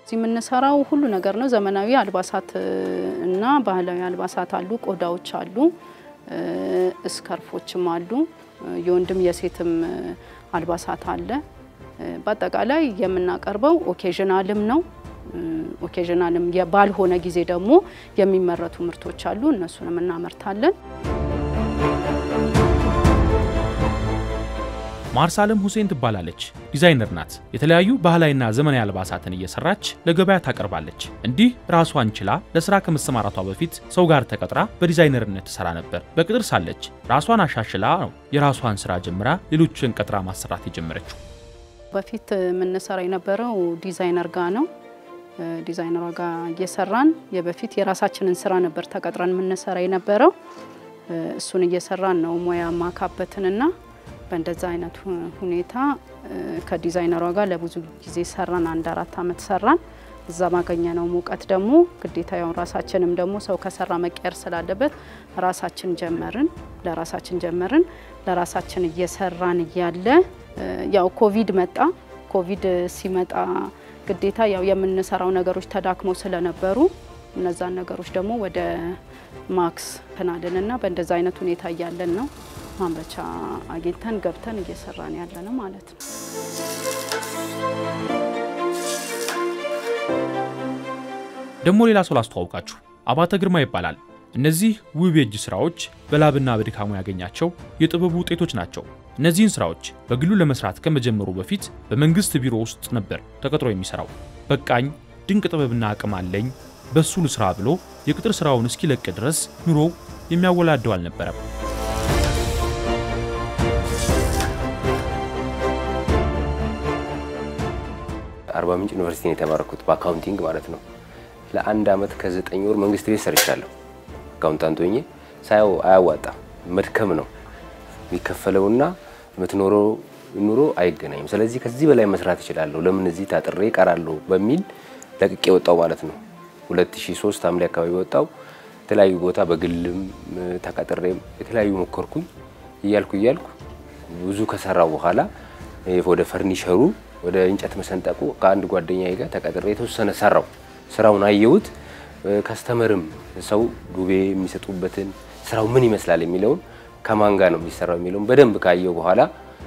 እዚህ የምንሰራው ሁሉ ነገር ነው። ዘመናዊ አልባሳት እና ባህላዊ አልባሳት አሉ፣ ቆዳዎች አሉ፣ እስከርፎችም አሉ፣ የወንድም የሴትም አልባሳት አለ። በአጠቃላይ የምናቀርበው ኦኬዥናልም ነው። ኦኬዥናልም ባልሆነ ጊዜ ደግሞ የሚመረቱ ምርቶች አሉ፣ እነሱንም እናመርታለን። ማርሳለም ሁሴን ትባላለች። ዲዛይነር ናት። የተለያዩ ባህላዊና ዘመናዊ አልባሳትን እየሰራች ለገበያ ታቀርባለች። እንዲህ ራሷን ችላ ለስራ ከመሰማራቷ በፊት ሰው ጋር ተቀጥራ በዲዛይነርነት ትሰራ ነበር። በቅጥር ሳለች ራሷን አሻሽላ ነው የራሷን ስራ ጀምራ ሌሎችን ቀጥራ ማሰራት የጀመረችው። በፊት የምንሰራ የነበረው ዲዛይነር ጋ ነው። ዲዛይነሯ ጋር እየሰራን የበፊት የራሳችንን ስራ ነበር ተቀጥረን የምንሰራ የነበረው። እሱን እየሰራን ነው ሙያ ማካበትንና በእንደዛ አይነት ሁኔታ ከዲዛይነሯ ጋር ለብዙ ጊዜ ሰራን። አንድ አራት አመት ሰራን። እዛ ባገኘነው ሙቀት ደግሞ ግዴታ ያው ራሳችንም ደግሞ ሰው ከሰራ መቀየር ስላለበት ራሳችን ጀመርን። ለራሳችን ጀመርን። ለራሳችን እየሰራን እያለ ያው ኮቪድ መጣ። ኮቪድ ሲመጣ ግዴታ ያው የምንሰራው ነገሮች ተዳክመው ስለነበሩ እነዛን ነገሮች ደግሞ ወደ ማክስ ፕናልንና በእንደዛ አይነት ሁኔታ እያለን ነው ማምረቻ አግኝተን ገብተን እየሰራን ያለ ነው ማለት ነው። ደግሞ ሌላ ሰው ላስተዋውቃችሁ፣ አባተ ግርማ ይባላል። እነዚህ ውብ የእጅ ስራዎች በላብና በድካሙ ያገኛቸው የጥበቡ ውጤቶች ናቸው። እነዚህን ስራዎች በግሉ ለመስራት ከመጀመሩ በፊት በመንግስት ቢሮ ውስጥ ነበር ተቀጥሮ የሚሰራው። በቃኝ ድንቅ ጥበብና አቅም አለኝ በሱ ልስራ ብሎ የቅጥር ስራውን እስኪለቅ ድረስ ኑሮው የሚያወላደው አልነበረም። አርባ ምንጭ ዩኒቨርሲቲ ነው የተማረኩት በአካውንቲንግ ማለት ነው። ለአንድ አመት ከዘጠኝ ወር መንግስት ቤት ሰርቻለሁ። አካውንታንት ሆኜ ሳየው አያዋጣም፣ መድከም ነው የሚከፈለውና የምትኖረው ኑሮ አይገናኝም። ስለዚህ ከዚህ በላይ መስራት እችላለሁ፣ ለምን እዚህ ታጥሬ እቀራለሁ በሚል ለቅቄ ወጣው ማለት ነው። 2003 ሐምሌ አካባቢ ወጣው። የተለያዩ ቦታ በግልም ተቀጥሬም የተለያዩ ሞከርኩኝ። እያልኩ እያልኩ ብዙ ከሰራው በኋላ ወደ ፈርኒቸሩ ወደ እንጨት መሰንጠቁ ከአንድ ጓደኛዬ ጋር ተቀጥሬ የተወሰነ ሰራው። ስራውን አየሁት። ከስተመርም ሰው ዱቤ የሚሰጡበትን ስራው ምን ይመስላል የሚለውን ከማን ጋር ነው የሚሰራው የሚለውን በደንብ ካየው በኋላ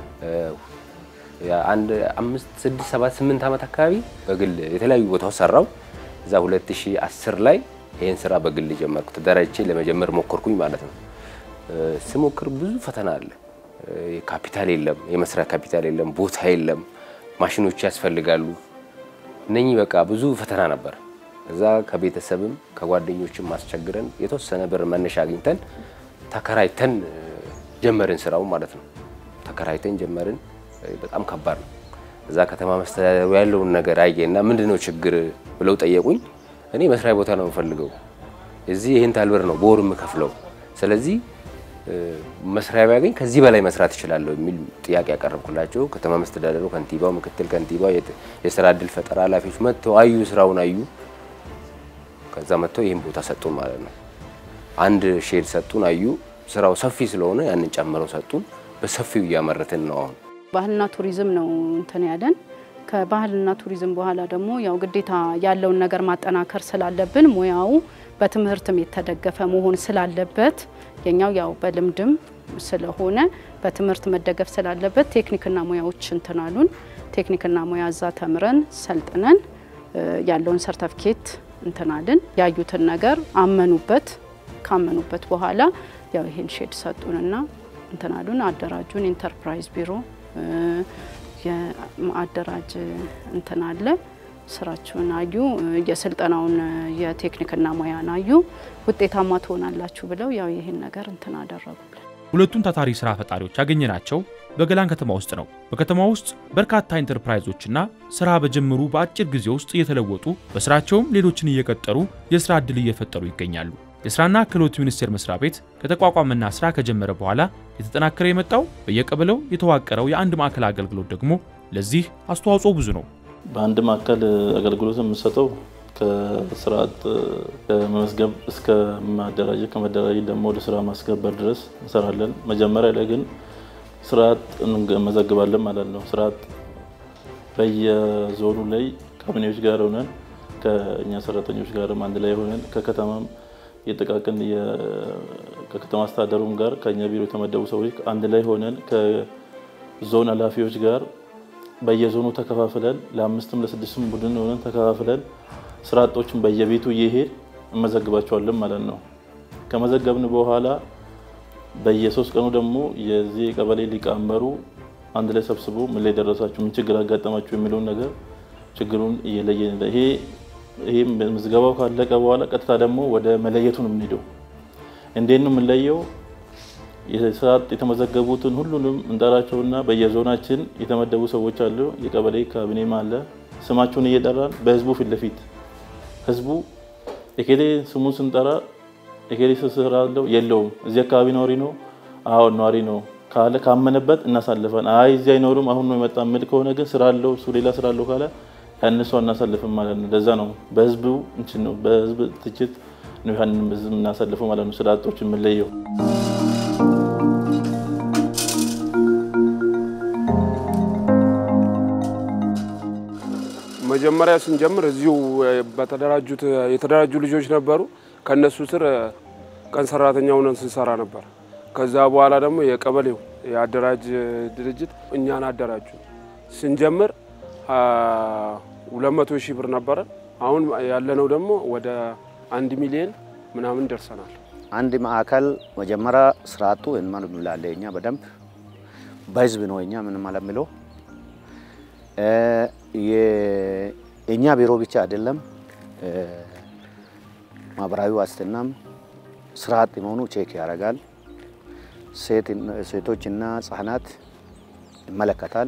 አንድ አምስት ስድስት ሰባት ስምንት ዓመት አካባቢ በግል የተለያዩ ቦታዎች ሰራው። እዛ 2010 ላይ ይህን ስራ በግል ጀመርኩ። ተደራጅቼ ለመጀመር ሞከርኩኝ ማለት ነው። ስሞክር ብዙ ፈተና አለ። ካፒታል የለም፣ የመስሪያ ካፒታል የለም፣ ቦታ የለም፣ ማሽኖች ያስፈልጋሉ። እነኚህ በቃ ብዙ ፈተና ነበር። እዛ ከቤተሰብም ከጓደኞችም ማስቸግረን የተወሰነ ብር መነሻ አግኝተን ተከራይተን ጀመርን ስራው ማለት ነው። ተከራይተን ጀመርን። በጣም ከባድ ነው። እዛ ከተማ መስተዳደሩ ያለውን ነገር አየና ምንድን ነው ችግር ብለው ጠየቁኝ። እኔ መስሪያ ቦታ ነው የምፈልገው፣ እዚህ ይህን ታህል ብር ነው በወር የምከፍለው፣ ስለዚህ መስሪያ ቢያገኝ ከዚህ በላይ መስራት እችላለሁ የሚል ጥያቄ ያቀረብኩላቸው። ከተማ መስተዳደሩ ከንቲባው፣ ምክትል ከንቲባው፣ የስራ እድል ፈጠራ ኃላፊዎች መጥተው አዩ፣ ስራውን አዩ። ከዛ መጥተው ይህን ቦታ ሰጡን ማለት ነው። አንድ ሼድ ሰጡን፣ አዩ። ስራው ሰፊ ስለሆነ ያንን ጨምረው ሰጡን። በሰፊው እያመረትን ነው አሁን። ባህልና ቱሪዝም ነው እንትን ያለን። ከባህልና ቱሪዝም በኋላ ደግሞ ያው ግዴታ ያለውን ነገር ማጠናከር ስላለብን ሙያው በትምህርትም የተደገፈ መሆን ስላለበት የኛው ያው በልምድም ስለሆነ በትምህርት መደገፍ ስላለበት ቴክኒክና ሙያዎች እንትናሉን ቴክኒክና ሙያ እዛ ተምረን ሰልጥነን ያለውን ሰርተፍኬት እንትናልን ያዩትን ነገር አመኑበት። ካመኑበት በኋላ ያው ይሄን ሼድ ሰጡንና እንትናሉን አደራጁን። ኢንተርፕራይዝ ቢሮ የአደራጅ እንትን አለ። ስራችሁን አዩ፣ የስልጠናውን የቴክኒክና ሙያን አዩ፣ ውጤታማ ትሆናላችሁ ብለው ያው ይህን ነገር እንትን አደረጉልን። ሁለቱም ታታሪ ስራ ፈጣሪዎች ያገኘናቸው በገላን ከተማ ውስጥ ነው። በከተማ ውስጥ በርካታ ኢንተርፕራይዞችና ስራ በጀመሩ በአጭር ጊዜ ውስጥ እየተለወጡ በስራቸውም ሌሎችን እየቀጠሩ የስራ ዕድል እየፈጠሩ ይገኛሉ። የስራና ክህሎት ሚኒስቴር መስሪያ ቤት ከተቋቋመና ስራ ከጀመረ በኋላ የተጠናከረ የመጣው በየቀበሌው የተዋቀረው የአንድ ማዕከል አገልግሎት ደግሞ ለዚህ አስተዋጽኦ ብዙ ነው። በአንድ ማዕከል አገልግሎት የምንሰጠው ከስርዓት ከመመዝገብ እስከ ማደራጀት ከመደራጀት ደግሞ ወደ ስራ ማስገበር ድረስ እንሰራለን። መጀመሪያ ላይ ግን ስርዓት እንመዘግባለን ማለት ነው። ስርዓት በየዞኑ ላይ ካቢኔዎች ጋር ሆነን ከእኛ ሰራተኞች ጋርም አንድ ላይ ሆነን ከከተማም የጥቃቅን ከከተማ አስተዳደሩም ጋር ከእኛ ቢሮ የተመደቡ ሰዎች አንድ ላይ ሆነን ከዞን ኃላፊዎች ጋር በየዞኑ ተከፋፍለን ለአምስትም ለስድስትም ቡድን ሆነን ተከፋፍለን ስራ አጦችን በየቤቱ እየሄድ እንመዘግባቸዋለን ማለት ነው። ከመዘገብን በኋላ በየሶስት ቀኑ ደግሞ የዚህ የቀበሌ ሊቀመንበሩ አንድ ላይ ሰብስቦ ምን ላይ ደረሳችሁ፣ ምን ችግር አጋጠማችሁ የሚለውን ነገር ችግሩን እየለየን ይሄ ይሄ ምዝገባው ካለቀ በኋላ ቀጥታ ደግሞ ወደ መለየቱ ነው የምንሄደው። እንዴት ነው የምንለየው? የሰዓት የተመዘገቡትን ሁሉንም እንጠራቸውና በየዞናችን የተመደቡ ሰዎች አሉ። የቀበሌ ካቢኔም አለ። ስማቸውን እየጠራን በህዝቡ ፊት ለፊት ህዝቡ ኤኬሌ ስሙን ስንጠራ ኤኬሌ ስራ አለው የለውም፣ እዚህ አካባቢ ነዋሪ ነው፣ አዎ ነዋሪ ነው ካለ ካመነበት እናሳልፈን። አይ እዚህ አይኖርም አሁን ነው የመጣ ምል ከሆነ ግን ስራ አለው እሱ ሌላ ስራ አለው ካለ ያንሷ እናሳልፍም ማለት ነው። ለዛ ነው በህዝቡ እንችን ነው በህዝብ ትችት ነው ያንን ህዝብ እናሳልፈው ማለት ነው። ስራ አጦች የምንለየው መጀመሪያ ስንጀምር እዚሁ በተደራጁት የተደራጁ ልጆች ነበሩ። ከነሱ ስር ቀን ሰራተኛ ሆነን ስንሰራ ነበር። ከዛ በኋላ ደግሞ የቀበሌው የአደራጅ ድርጅት እኛን አደራጁ። ስንጀምር ሁለት መቶ ሺህ ብር ነበረ። አሁን ያለነው ደግሞ ወደ አንድ ሚሊዮን ምናምን ደርሰናል። አንድ ማዕከል መጀመሪያ ስራ አጡ እንመለምላለ እኛ በደንብ በህዝብ ነው እኛ ምን መለምለው የእኛ ቢሮ ብቻ አይደለም። ማህበራዊ ዋስትናም ስራ አጥ መሆኑ ቼክ ያደርጋል። ሴቶችና ህጻናት ይመለከታል።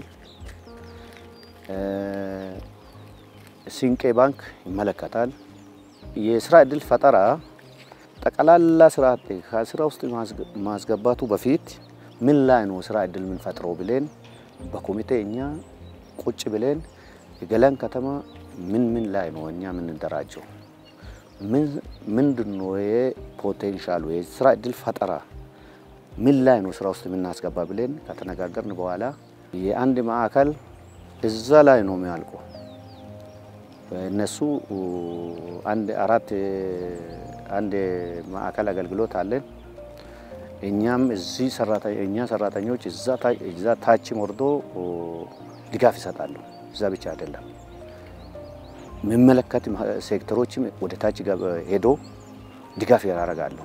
ሲንቄ ባንክ ይመለከታል። የስራ እድል ፈጠራ ጠቅላላ ስራ አጥ ከስራ ውስጥ ማስገባቱ በፊት ምን ላይ ነው ስራ እድል የምንፈጥረው ብለን በኮሚቴ እኛ ቁጭ ብለን የገላን ከተማ ምን ምን ላይ ነው እኛ የምንደራጀው፣ ምንድን ነው የፖቴንሻሉ የስራ እድል ፈጠራ ምን ላይ ነው ስራ ውስጥ የምናስገባ ብለን ከተነጋገርን በኋላ የአንድ ማዕከል እዛ ላይ ነው የሚያልቁ። እነሱ አንድ አራት አንድ ማዕከል አገልግሎት አለን። እኛም እዚህ እኛ ሰራተኞች እዛ ታችም ወርዶ ድጋፍ ይሰጣሉ። እዛ ብቻ አይደለም የሚመለከት ሴክተሮችም ወደ ታች ሄዶ ድጋፍ ያደርጋሉ።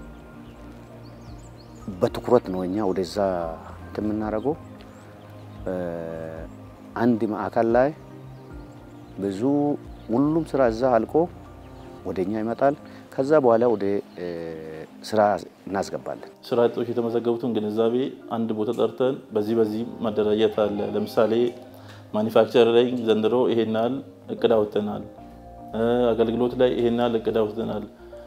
በትኩረት ነው እኛ ወደዛ የምናደርገው። አንድ ማዕከል ላይ ብዙ ሁሉም ስራ እዛ አልቆ ወደ እኛ ይመጣል። ከዛ በኋላ ወደ ስራ እናስገባለን። ስራ አጦች የተመዘገቡትን ግንዛቤ አንድ ቦታ ጠርተን በዚህ በዚህ ማደራጀት አለ። ለምሳሌ ማኒፋክቸር ላይ ዘንድሮ ይሄን ያህል እቅድ አውጥተናል። አገልግሎት ላይ ይሄን ያህል እቅድ አውጥተናል።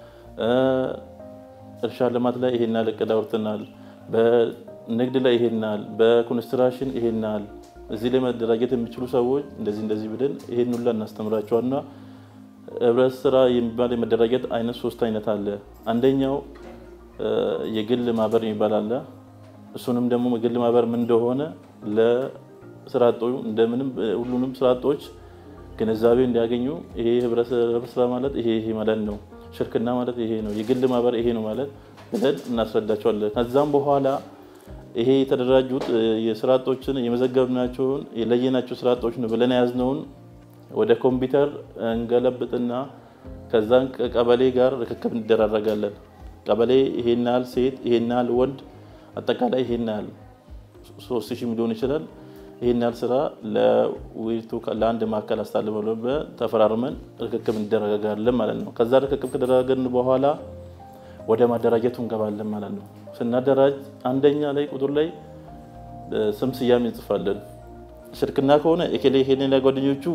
እርሻ ልማት ላይ ይሄን ያህል እቅድ አውጥተናል። በንግድ ላይ ይሄን ያህል፣ በኮንስትራክሽን ይሄን ያህል እዚህ ላይ መደራጀት የሚችሉ ሰዎች እንደዚህ እንደዚህ ብለን ይሄን ሁላ እናስተምራቸዋልና ህብረት ስራ የሚባል የመደራጀት አይነት ሶስት አይነት አለ። አንደኛው የግል ማህበር የሚባል አለ። እሱንም ደግሞ የግል ማህበር ምን እንደሆነ ለስራ አጦች እንደምንም ሁሉንም ስራ አጦች ግንዛቤ እንዲያገኙ ይሄ ህብረት ስራ ማለት ይሄ ይሄ ማለት ነው፣ ሽርክና ማለት ይሄ ነው፣ የግል ማህበር ይሄ ነው ማለት ብለን እናስረዳቸዋለን። ከዛም በኋላ ይሄ የተደራጁት የስራ አጦችን የመዘገብናቸውን የለየናቸው ስራ አጦች ነው ብለን የያዝነውን ወደ ኮምፒውተር እንገለብጥና ከዛን ከቀበሌ ጋር ርክክብ እንደራረጋለን። ቀበሌ ይሄን ያህል ሴት፣ ይሄን ያህል ወንድ፣ አጠቃላይ ይሄን ያህል ሶስት ሺህ ሚሊዮን ይችላል። ይሄን ያህል ስራ ለውይይቱ ለአንድ ማዕከል አስተላልፈን ተፈራርመን ርክክብ እንደረጋጋለን ማለት ነው። ከዛ ርክክብ ከደረጋገን በኋላ ወደ ማደራጀቱ እንገባለን ማለት ነው። ስናደራጅ አንደኛ ላይ ቁጥር ላይ ስም ስያሜ እንጽፋለን። ሽርክና ከሆነ ኤኬሌ ሄኔና ጓደኞቹ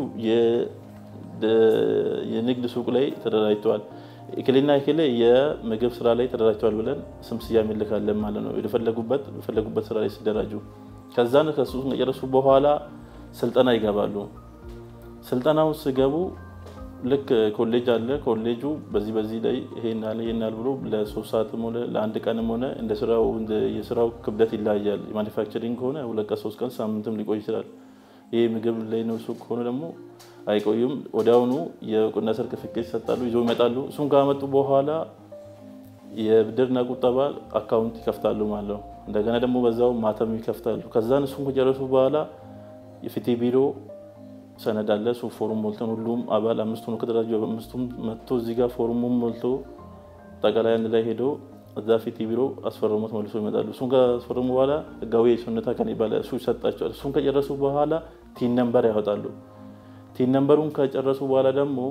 የንግድ ሱቅ ላይ ተደራጅተዋል፣ ኤኬሌና ኤኬሌ የምግብ ስራ ላይ ተደራጅተዋል ብለን ስም ስያሜ እንልካለን ማለት ነው። የፈለጉበት የፈለጉበት ስራ ላይ ሲደራጁ ከዛን ከሱ ከጨረሱ በኋላ ስልጠና ይገባሉ። ስልጠናው ሲገቡ ልክ ኮሌጅ አለ። ኮሌጁ በዚህ በዚህ ላይ ይሄን ያህል ይሄን ያህል ብሎ ለሶስት ሰዓትም ሆነ ለአንድ ቀንም ሆነ እንደ ስራው እንደ የስራው ክብደት ይለያያል። ማኒፋክቸሪንግ ከሆነ ሁለት ቀን ሶስት ቀን ሳምንትም ሊቆይ ይችላል። ይሄ ምግብ ላይ ነው ሱቅ ከሆነ ደግሞ አይቆዩም። ወዲያውኑ የእውቅና ሰርቲፊኬት ይሰጣሉ፣ ይዘው ይመጣሉ። እሱን ካመጡ በኋላ የብድርና ቁጠባ አካውንት ይከፍታሉ ማለት ነው። እንደገና ደግሞ በዛው ማተም ይከፍታሉ። ከዛን እሱን ከጨረሱ በኋላ የፍትህ ቢሮ ሰነድ አለ። እሱ ፎርም ሞልተን ሁሉም አባል አምስቱ ነው ከተደራጁ አምስቱም መጥቶ እዚህ ጋር ፎርሙን ሞልቶ ጠቃላይ አንድ ላይ ሄዶ እዛ ፍትህ ቢሮ አስፈርሞት መልሶ ይመጣሉ። እሱን ካስፈረሙ በኋላ ህጋዊ የሱነታ ከን ይባላል እሱ ይሰጣቸዋል። እሱን ከጨረሱ በኋላ ቲን ነምበር ያወጣሉ። ቲን ነምበሩን ከጨረሱ በኋላ ደግሞ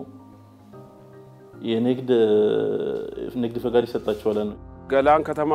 የንግድ ንግድ ፈቃድ ይሰጣቸዋል ነው ገላን ከተማ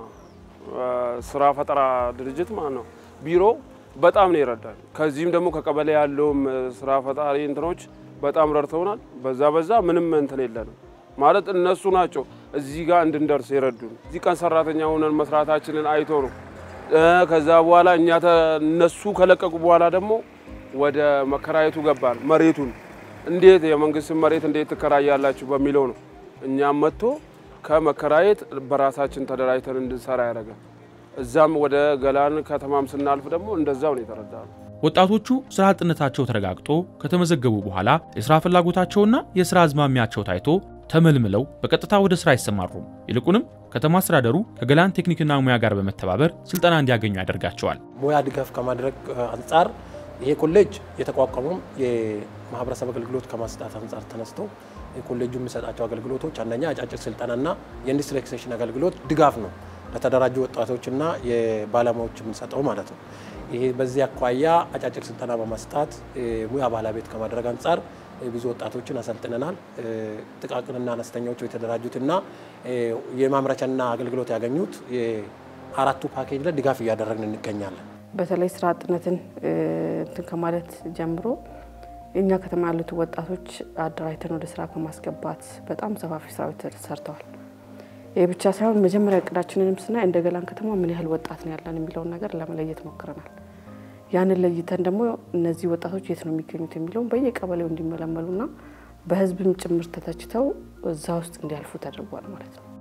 ስራ ፈጠራ ድርጅት ማለት ነው ቢሮ በጣም ነው ይረዳል። ከዚህም ደግሞ ከቀበሌ ያለውም ስራ ፈጣሪ እንትኖች በጣም ረድተውናል። በዛ በዛ ምንም እንትን የለንም ማለት እነሱ ናቸው እዚህ ጋር እንድንደርስ የረዱን። እዚህ ቀን ሰራተኛ ሆነን መስራታችንን አይቶ ነው። ከዛ በኋላ እኛ እነሱ ከለቀቁ በኋላ ደግሞ ወደ መከራየቱ ገባል። መሬቱን እንዴት የመንግስትን መሬት እንዴት ትከራያላችሁ በሚለው ነው እኛም መጥቶ ከመከራየት በራሳችን ተደራጅተን እንድንሰራ ያደረገ። እዛም ወደ ገላን ከተማም ስናልፍ ደግሞ እንደዛው ነው የተረዳ ነው። ወጣቶቹ ስራ አጥነታቸው ተረጋግጦ ከተመዘገቡ በኋላ የስራ ፍላጎታቸውና የስራ አዝማሚያቸው ታይቶ ተመልምለው በቀጥታ ወደ ስራ አይሰማሩም። ይልቁንም ከተማ አስተዳደሩ ከገላን ቴክኒክና ሙያ ጋር በመተባበር ስልጠና እንዲያገኙ ያደርጋቸዋል። ሙያ ድጋፍ ከማድረግ አንጻር ይሄ ኮሌጅ የተቋቋመው የማህበረሰብ አገልግሎት ከማስጣት አንጻር ተነስተው የኮሌጁ የሚሰጣቸው አገልግሎቶች አንደኛ አጫጭር ስልጠናና የኢንዱስትሪ ኤክስቴንሽን አገልግሎት ድጋፍ ነው ለተደራጁ ወጣቶችና የባለሙያዎች የምንሰጠው ማለት ነው። ይሄ በዚህ አኳያ አጫጭር ስልጠና በመስጣት ሙያ ባለቤት ከማድረግ አንጻር ብዙ ወጣቶችን አሰልጥነናል። ጥቃቅንና አነስተኛዎቹ የተደራጁትና የማምረቻና አገልግሎት ያገኙት አራቱ ፓኬጅ ላይ ድጋፍ እያደረግን እንገኛለን። በተለይ ስራ አጥነትን እንትን ከማለት ጀምሮ እኛ ከተማ ያሉት ወጣቶች አደራጅተን ወደ ስራ ከማስገባት በጣም ሰፋፊ ስራዎች ተሰርተዋል። ይህ ብቻ ሳይሆን መጀመሪያ እቅዳችንንም ስናይ እንደ ገላን ከተማ ምን ያህል ወጣት ነው ያለን የሚለውን ነገር ለመለየት ሞክረናል። ያንን ለይተን ደግሞ እነዚህ ወጣቶች የት ነው የሚገኙት የሚለውን በየቀበሌው እንዲመለመሉና በህዝብም ጭምር ተተችተው እዛ ውስጥ እንዲያልፉ ተደርጓል ማለት ነው።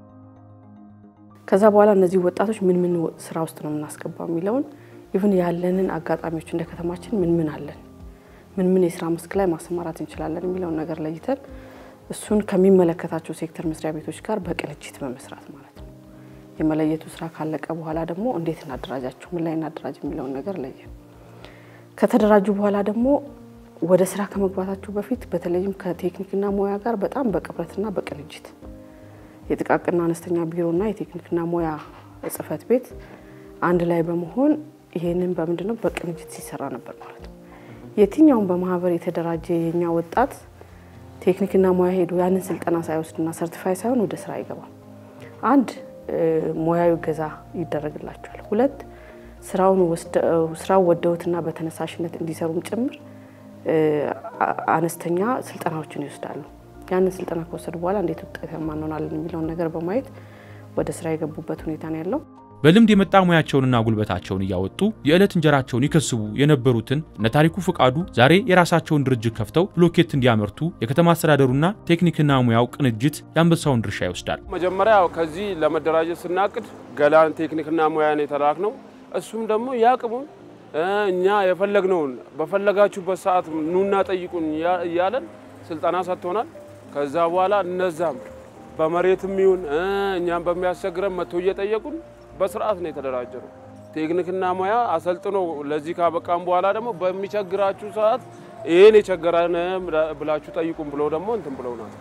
ከዛ በኋላ እነዚህ ወጣቶች ምን ምን ስራ ውስጥ ነው የምናስገባው የሚለውን ይሁን ያለንን አጋጣሚዎች እንደ ከተማችን ምን ምን አለን፣ ምን ምን የስራ መስክ ላይ ማሰማራት እንችላለን የሚለውን ነገር ለይተን እሱን ከሚመለከታቸው ሴክተር መስሪያ ቤቶች ጋር በቅንጅት በመስራት ማለት ነው። የመለየቱ ስራ ካለቀ በኋላ ደግሞ እንዴት እናደራጃቸው፣ ምን ላይ እናደራጅ የሚለውን ነገር ለየን። ከተደራጁ በኋላ ደግሞ ወደ ስራ ከመግባታቸው በፊት በተለይም ከቴክኒክና ሙያ ጋር በጣም በቅርበትና በቅንጅት የጥቃቅንና አነስተኛ ቢሮና የቴክኒክና ሙያ ጽህፈት ቤት አንድ ላይ በመሆን ይሄንን በምንድን ነው በቅንጅት ሲሰራ ነበር ማለት ነው። የትኛውም በማህበር የተደራጀ የኛ ወጣት ቴክኒክና ሙያ ሄዶ ያንን ስልጠና ሳይወስድና ሰርቲፋይ ሳይሆን ወደ ስራ አይገባም። አንድ ሙያዊ ገዛ ይደረግላቸዋል። ሁለት ስራውን ስራው ወደውትና በተነሳሽነት እንዲሰሩም ጭምር አነስተኛ ስልጠናዎችን ይወስዳሉ። ያንን ስልጠና ከወሰዱ በኋላ እንዴት ውጤታማ እንሆናለን የሚለውን ነገር በማየት ወደ ስራ የገቡበት ሁኔታ ነው ያለው። በልምድ የመጣ ሙያቸውንና ጉልበታቸውን እያወጡ የዕለት እንጀራቸውን ይከስቡ የነበሩትን እነ ታሪኩ ፍቃዱ ዛሬ የራሳቸውን ድርጅት ከፍተው ብሎኬት እንዲያመርቱ የከተማ አስተዳደሩና ቴክኒክና ሙያው ቅንጅት የአንበሳውን ድርሻ ይወስዳል። መጀመሪያ ከዚህ ለመደራጀት ስናቅድ ገላን ቴክኒክና ሙያን የተላክ ነው። እሱም ደግሞ ያቅሙን እኛ የፈለግነውን በፈለጋችሁበት ሰዓት ኑና ጠይቁን እያለን ስልጠና ሰጥቶናል። ከዛ በኋላ እነዛም በመሬትም ይሁን እኛም በሚያስቸግረን መጥቶ እየጠየቁን በስርዓት ነው የተደራጀ ነው። ቴክኒክና ሙያ አሰልጥኖ ለዚህ ካበቃም በኋላ ደግሞ በሚቸግራችሁ ሰዓት ይህን የቸገረን ብላችሁ ጠይቁን ብለው ደግሞ እንትን ብለውናል።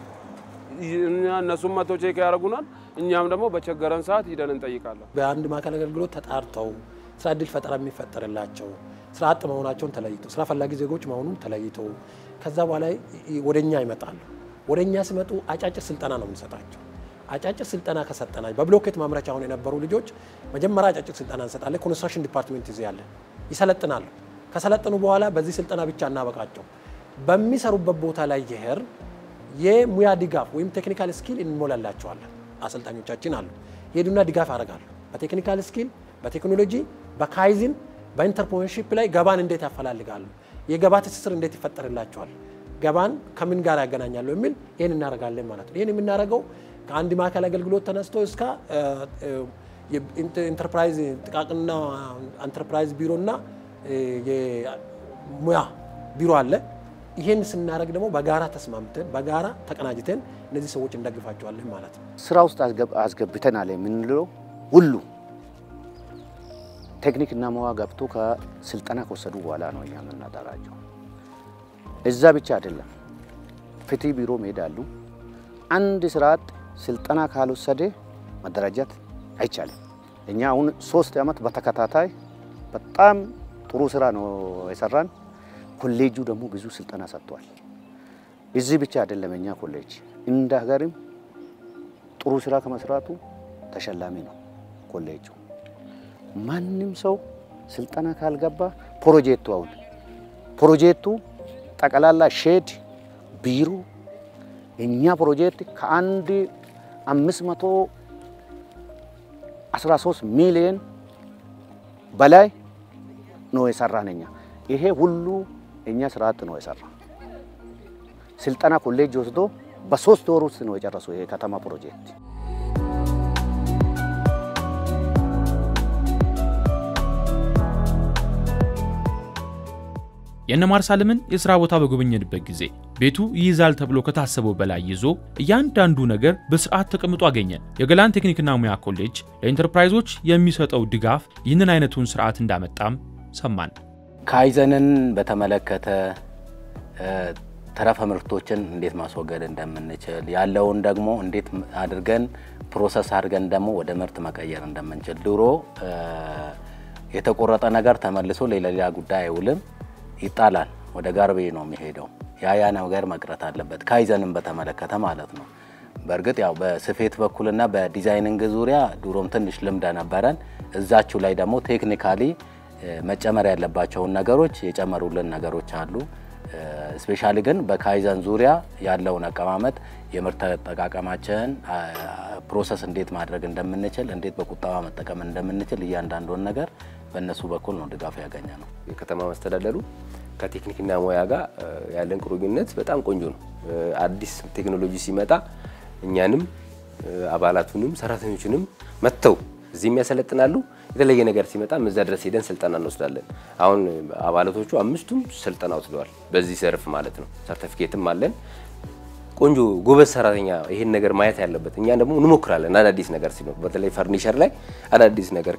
እነሱም መቶ ቼክ ያደርጉናል። እኛም ደግሞ በቸገረን ሰዓት ሂደን እንጠይቃለን። በአንድ ማዕከል አገልግሎት ተጣርተው ስራ እድል ፈጠራ የሚፈጠርላቸው ስራ አጥ መሆናቸውን ተለይተው ስራ ፈላጊ ዜጎች መሆኑን ተለይተው ከዛ በኋላ ወደ እኛ ይመጣሉ። ወደ እኛ ሲመጡ አጫጭር ስልጠና ነው የምንሰጣቸው። አጫጭር ስልጠና ከሰጠናቸው በብሎኬት ማምረቻ አሁን የነበሩ ልጆች መጀመሪያ አጫጭር ስልጠና እንሰጣለን። ኮንስትራክሽን ዲፓርትሜንት ይዘ ያለ ይሰለጥናሉ። ከሰለጠኑ በኋላ በዚህ ስልጠና ብቻ እናበቃቸው። በሚሰሩበት ቦታ ላይ ይሄር የሙያ ድጋፍ ወይም ቴክኒካል ስኪል እንሞላላቸዋለን። አሰልጣኞቻችን አሉ። ሄዱና ድጋፍ ያደርጋሉ። በቴክኒካል ስኪል፣ በቴክኖሎጂ፣ በካይዝን፣ በኢንተርፕረነርሺፕ ላይ ገባን እንዴት ያፈላልጋሉ፣ የገባ ትስስር እንዴት ይፈጠርላቸዋል፣ ገባን ከምን ጋር ያገናኛሉ የሚል ይህን እናደርጋለን ማለት ነው። ይህን የምናደርገው ከአንድ ማዕከል አገልግሎት ተነስቶ እስከ ኢንተርፕራይዝ ጥቃቅንና ኢንተርፕራይዝ ቢሮና የሙያ ቢሮ አለ። ይህን ስናደርግ ደግሞ በጋራ ተስማምተን በጋራ ተቀናጅተን እነዚህ ሰዎች እንደግፋቸዋለን ማለት ነው። ስራ ውስጥ አስገብተናል የምንለው ሁሉ ቴክኒክና ሙያ ገብቶ ከስልጠና ከወሰዱ በኋላ ነው እኛ የምናደራጀው። እዛ ብቻ አይደለም፣ ፍትህ ቢሮ መሄዳሉ። አንድ ስራ አጥ ስልጠና ካልወሰደ መደራጀት አይቻልም። እኛ አሁን ሶስት ዓመት በተከታታይ በጣም ጥሩ ስራ ነው የሰራን። ኮሌጁ ደግሞ ብዙ ስልጠና ሰጥቷል። እዚህ ብቻ አይደለም፣ እኛ ኮሌጅ እንደ ሀገርም ጥሩ ስራ ከመስራቱ ተሸላሚ ነው ኮሌጁ። ማንም ሰው ስልጠና ካልገባ ፕሮጀክቱ አሁን ፕሮጀክቱ ጠቅላላ ሼድ ቢሮ እኛ ፕሮጀክት ከአንድ አምስት መቶ አስራ ሶስት ሚሊዮን በላይ ነው የሰራን እኛ። ይሄ ሁሉ እኛ ስራ አጥ ነው የሰራ ስልጠና ኮሌጅ ወስዶ በሶስት ወር ውስጥ ነው የጨረሰው ይሄ ከተማ ፕሮጀክት። የእነ ማርሳልምን የሥራ ቦታ በጎበኘንበት ጊዜ ቤቱ ይይዛል ተብሎ ከታሰበው በላይ ይዞ እያንዳንዱ ነገር በስርዓት ተቀምጦ አገኘን። የገላን ቴክኒክና ሙያ ኮሌጅ ለኢንተርፕራይዞች የሚሰጠው ድጋፍ ይህንን አይነቱን ስርዓት እንዳመጣም ሰማን። ካይዘንን በተመለከተ ተረፈ ምርቶችን እንዴት ማስወገድ እንደምንችል ያለውን ደግሞ እንዴት አድርገን ፕሮሰስ አድርገን ደግሞ ወደ ምርት መቀየር እንደምንችል ድሮ የተቆረጠ ነገር ተመልሶ ለሌላ ጉዳይ አይውልም ይጣላል፣ ወደ ጋርቤ ነው የሚሄደው። ያ ያ ነገር መቅረት አለበት፣ ካይዘንን በተመለከተ ማለት ነው። በእርግጥ ያው በስፌት በኩልና በዲዛይኒንግ ዙሪያ ድሮም ትንሽ ልምድ ነበረን። እዛችሁ ላይ ደግሞ ቴክኒካሊ መጨመር ያለባቸውን ነገሮች የጨመሩልን ነገሮች አሉ። ስፔሻሊ ግን በካይዘን ዙሪያ ያለውን አቀማመጥ የምርት አጠቃቀማችንን ፕሮሰስ እንዴት ማድረግ እንደምንችል እንዴት በቁጠባ መጠቀም እንደምንችል እያንዳንዱን ነገር በእነሱ በኩል ነው ድጋፍ ያገኘ ነው። የከተማ መስተዳደሩ ከቴክኒክና ሙያ ጋር ያለን ቁርኝነት በጣም ቆንጆ ነው። አዲስ ቴክኖሎጂ ሲመጣ እኛንም አባላቱንም ሰራተኞችንም መጥተው እዚህም ያሰለጥናሉ። የተለየ ነገር ሲመጣም እዛ ድረስ ሄደን ስልጠና እንወስዳለን። አሁን አባላቶቹ አምስቱም ስልጠና ወስደዋል፣ በዚህ ዘርፍ ማለት ነው። ሰርተፊኬትም አለን። ቆንጆ ጎበዝ ሰራተኛ ይሄን ነገር ማየት ያለበት። እኛ ደግሞ እንሞክራለን አዳዲስ ነገር ሲኖር፣ በተለይ ፈርኒቸር ላይ አዳዲስ ነገር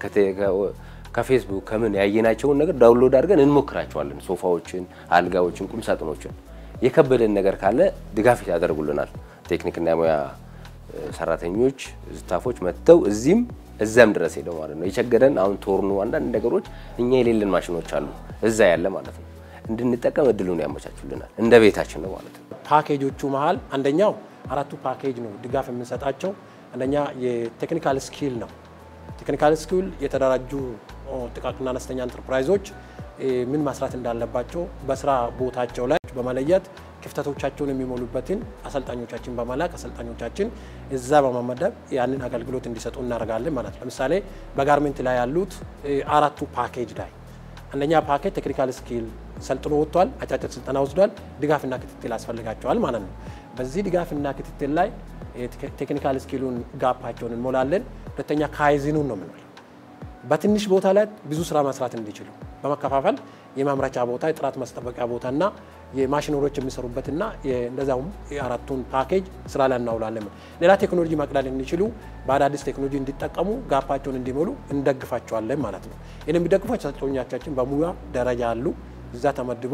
ከፌስቡክ ከምን ያየናቸውን ነገር ዳውንሎድ አድርገን እንሞክራቸዋለን። ሶፋዎችን፣ አልጋዎችን፣ ቁም ሳጥኖችን የከበደን ነገር ካለ ድጋፍ ያደርጉልናል። ቴክኒክና ሙያ ሰራተኞች ስታፎች መጥተው እዚህም እዛም ድረስ ሄደው ማለት ነው። የቸገረን አሁን ቶርኑ አንዳንድ ነገሮች እኛ የሌለን ማሽኖች አሉ እዛ ያለ ማለት ነው እንድንጠቀም እድሉን ያመቻቹልናል። እንደ ቤታችን ነው ማለት ነው። ፓኬጆቹ መሀል አንደኛው አራቱ ፓኬጅ ነው ድጋፍ የምንሰጣቸው። አንደኛ የቴክኒካል ስኪል ነው። ቴክኒካል ስኪል የተደራጁ ጥቃቅንና አነስተኛ ኢንተርፕራይዞች ምን መስራት እንዳለባቸው በስራ ቦታቸው ላይ በመለየት ክፍተቶቻቸውን የሚሞሉበትን አሰልጣኞቻችን በመላክ አሰልጣኞቻችን እዛ በመመደብ ያንን አገልግሎት እንዲሰጡ እናደርጋለን ማለት ነው። ለምሳሌ በጋርሜንት ላይ ያሉት አራቱ ፓኬጅ ላይ አንደኛ ፓኬጅ ቴክኒካል ስኪል ሰልጥኖ ወጥቷል። አጫጭር ስልጠና ወስዷል። ድጋፍና ክትትል ያስፈልጋቸዋል ማለት ነው። በዚህ ድጋፍና ክትትል ላይ ቴክኒካል ስኪሉን ጋፓቸውን እንሞላለን። ሁለተኛ ካይዝኑን ነው የምንለው በትንሽ ቦታ ላይ ብዙ ስራ መስራት እንዲችሉ በመከፋፈል የማምረቻ ቦታ፣ የጥራት ማስጠበቂያ ቦታና የማሽነሮች የሚሰሩበትና እንደዛውም የአራቱን ፓኬጅ ስራ ላይ እናውላለን። ሌላ ቴክኖሎጂ መቅዳት እንዲችሉ በአዳዲስ ቴክኖሎጂ እንዲጠቀሙ ጋፓቸውን እንዲሞሉ እንደግፋቸዋለን ማለት ነው። ይህን የሚደግፉ አሰልጣኞቻችን በሙያ ደረጃ አሉ። እዛ ተመድቦ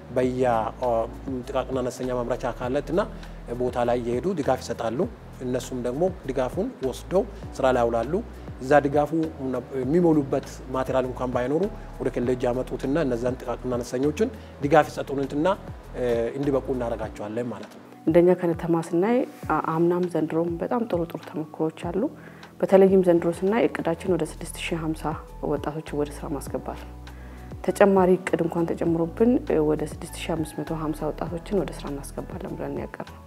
በየጥቃቅንና አነስተኛ ማምረቻ አካላትና ቦታ ላይ እየሄዱ ድጋፍ ይሰጣሉ። እነሱም ደግሞ ድጋፉን ወስደው ስራ ላይ ያውላሉ። እዛ ድጋፉ የሚሞሉበት ማቴሪያል እንኳን ባይኖሩ ወደ ኮሌጅ ያመጡትና እነዛን ጥቃቅንና አነስተኞችን ድጋፍ ይሰጡንትና እንዲበቁ እናደርጋቸዋለን ማለት ነው። እንደኛ ከተማ ስናይ አምናም ዘንድሮም በጣም ጥሩ ጥሩ ተሞክሮዎች አሉ። በተለይም ዘንድሮ ስናይ እቅዳችን ወደ 6050 ወጣቶችን ወደ ስራ ማስገባት ነው። ተጨማሪ እቅድ እንኳን ተጨምሮብን ወደ 6550 ወጣቶችን ወደ ስራ እናስገባለን ብለን ያቀር ነው።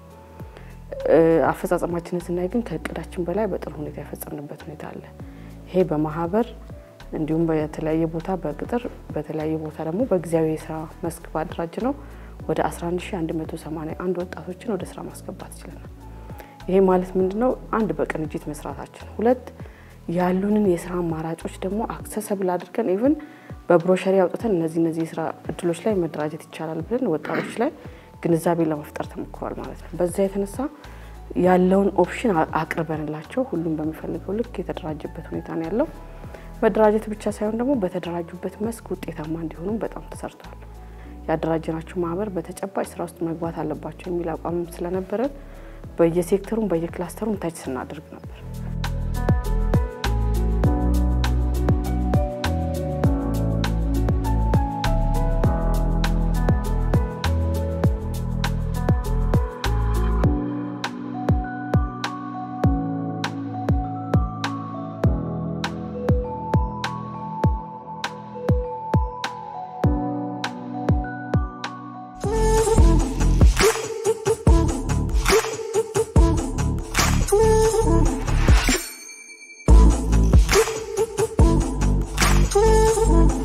አፈጻጸማችንን ስናይ ግን ከእቅዳችን በላይ በጥሩ ሁኔታ የፈጸምንበት ሁኔታ አለ። ይሄ በማህበር እንዲሁም በተለያየ ቦታ በቅጥር በተለያየ ቦታ ደግሞ በጊዜያዊ የስራ መስክ ባደራጅ ነው ወደ 11181 ወጣቶችን ወደ ስራ ማስገባት ችለናል። ይሄ ማለት ምንድን ነው? አንድ በቅንጅት መስራታችን፣ ሁለት ያሉንን የስራ አማራጮች ደግሞ አክሰሰብል አድርገን ኢቭን በብሮሸሪ አውጥተን እነዚህ እነዚህ የስራ እድሎች ላይ መደራጀት ይቻላል ብለን ወጣቶች ላይ ግንዛቤ ለመፍጠር ተሞክሯል ማለት ነው። በዛ የተነሳ ያለውን ኦፕሽን አቅርበንላቸው ሁሉም በሚፈልገው ልክ የተደራጀበት ሁኔታ ነው ያለው። መደራጀት ብቻ ሳይሆን ደግሞ በተደራጁበት መስክ ውጤታማ እንዲሆኑም በጣም ተሰርቷል። ያደራጀናቸው ማህበር በተጨባጭ ስራ ውስጥ መግባት አለባቸው የሚል አቋምም ስለነበረን በየሴክተሩም በየክላስተሩም ታች ስናደርግ ነበር።